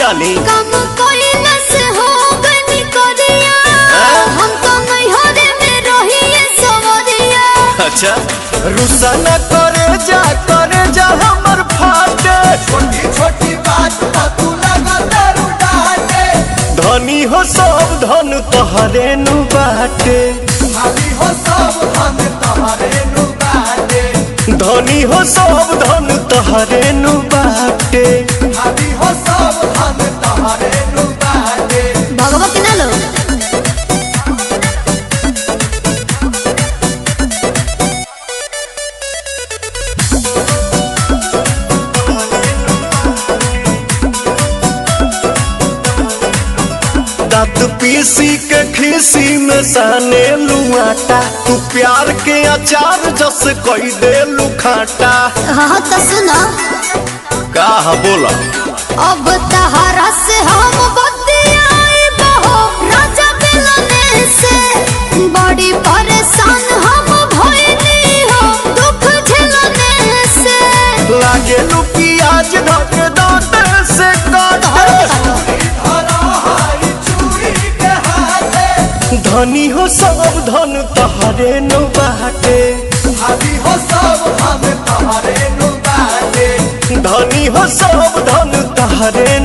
रानी कम कोइला से हो गनी करिया हम तो नहीं हो रे में रहिए सवरिया अच्छा रुसा न करे जा करे जा हमर फाटे छोटी छोटी बात पर तू लगा दारू डाटे धनी हो सब धन तोहरे नु बाटे भाभी हो सब हम तुम्हारे नु बाटे धनी हो सब धन तोहरे नु बाटे भाभी हो सब हम तुम्हारे नु बाटे भगवत ना लो दांत पीसी के खीसी में साने लुआटा तू प्यार के अचार जस कई दे लुखाटा हाँ तो सुना का बोला अब तहरा से हम बतियाए बहो राजा मिलने से बड़ी परेशान हम भइली हो दुख झेलने से लागे लू प्याज ढक दांत से काटे धरा हारी चूड़ी के हाथे धनी हो सब धन तोहरे नु बाटे भाभी हो सब हम तुम्हारे नु बाटे धनी हो सब धन तोहरे